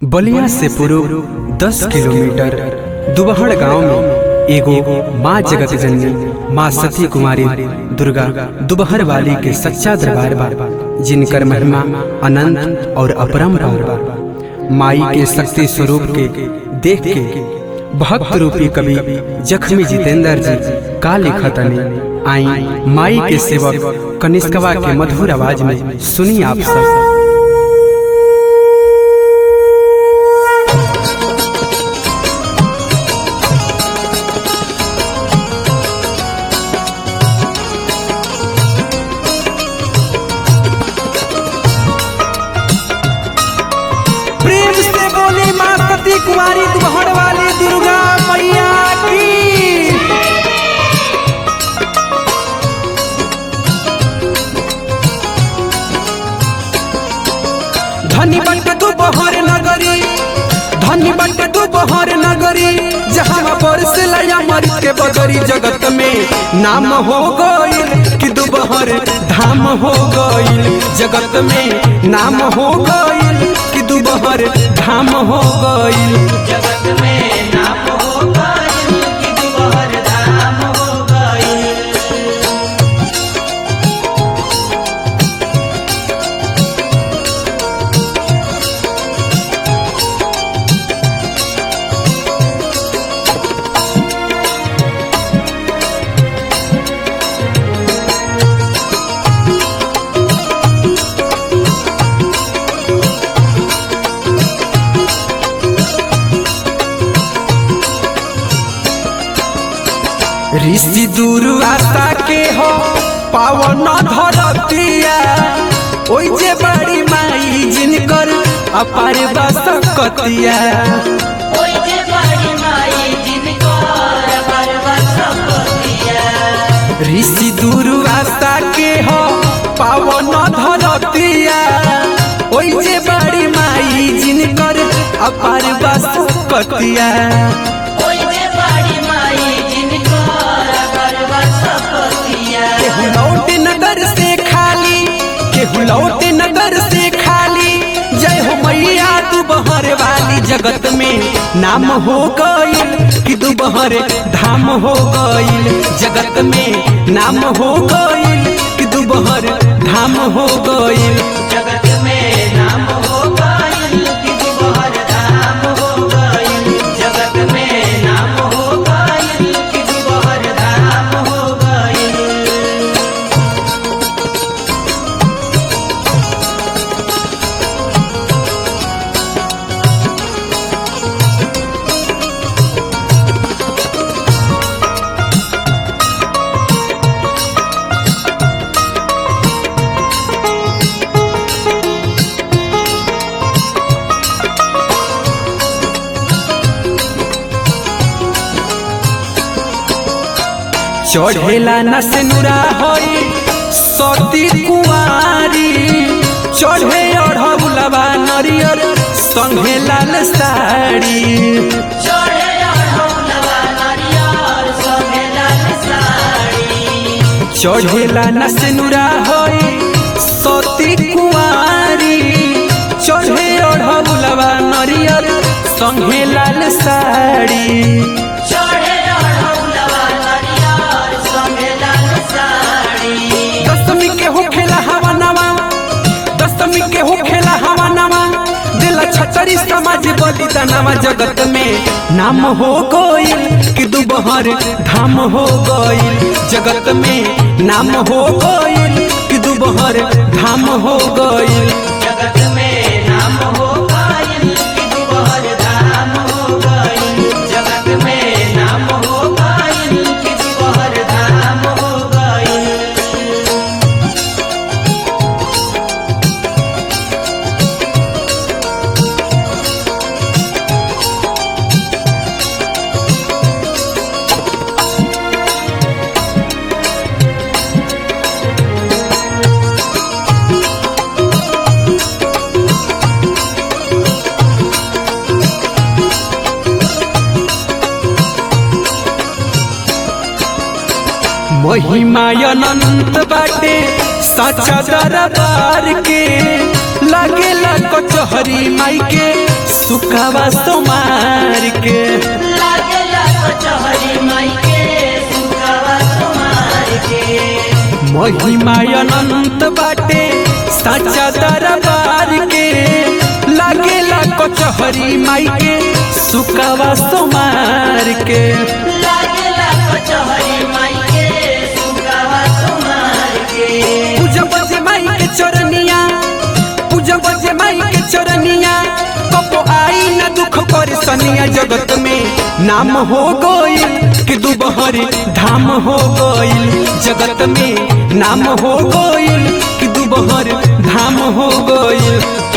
बलिया से पूर्व दस किलोमीटर दुबहड़ गांव में एगो माँ जगत जननी माँ सती कुमारी दुर्गा दुबहर वाली के सच्चा दरबार बा जिनकर महिमा अनंत और अपरंपार बा माई के शक्ति स्वरूप के देख के भक्त रूपी कवि जख्मी जितेंद्र जी का लिखतनी आई माई के सेवक कनिष्कवा के मधुर आवाज में सुनी आप सब प्रेम से बोली माँ सती कुमारी दुहड़ वाली दुर्गा मैया की धनी बट दुपहर नगरी धनी बट दुपहर नगरी जहाँ पर से लया मर के बदरी जगत में नाम हो गईल कि दुपहर धाम हो गईल जगत में नाम हो गईल कि दुपहर धाम हो गईल जगत में नाम हो गइल कि दुबहर धाम हो गइल ऋषि दुर्वासा के हो पावन धरतिया ओइ जे बड़ी माई जिनकर अपार बसकतिया ओइ जे बड़ी माई जिनकर पर्वत संपतिया ऋषि दुर्वासा के हो पावन धरतिया ओइ जे बड़ी माई जिनकर अपार बसकतिया ओइ जे बड़ी माई जिनकर पर्वत संपतिया केहू लौट नगर से खाली केहू लौट नगर से खाली जय हो मैया तू बहर वाली जगत में नाम हो गईल कि तू बहर धाम हो गईल जगत में नाम हो गईल कि तू बहर धाम हो गईल जगत में नाम हो गइल कि दुबहर धाम हो गइल जगत में नाम हो गइल कि दुबहर धाम हो गइल चढ़ेला नसनुरा होई सती कुमारी चढ़े अढ़ौलवा नरियर संगे लाल साड़ी चढ़े अढ़ौलवा नारियल संगे लाल साड़ी चढ़ेला नसनुरा होई सती कुमारी चढ़े अढ़ौलवा नरियर संगे लाल साड़ी चढ़े अढ़ौलवा नारियल संगे लाल साड़ी दशमी के हो खेला हवा नवा दशमी के हो खेला हवा नवा दिल छतरी समाज बलिदानवा जगत में नाम हो गईल कि दुबहर धाम हो गईल जगत में नाम हो गईल कि दुबहर धाम हो गईल जगत में नाम हो गइल कि दुबहर धाम हो गइल जगत में नाम हो गइल कि दुबहर धाम हो गइल महिमा अनंत बाटे साचा दरबार के लागेला कचहरी माई के सुख सुखावा सोमार के लागेला कचहरी माई के सुखवा तुम्हार के महिमा अनंत बाटे साचा दरबार के लागेला कचहरी माई के सुखावा सोमार के लागेला कचहरी माई के सुखवा तुम्हार के पूजा बजे माई के चरनिया पूजा बजे माई के चरनिया कबो आई न दुख पर सनिया जगत में नाम हो गइल कि दुबहरी धाम हो गइल जगत में नाम हो गइल कि दुबहर धाम हो गइल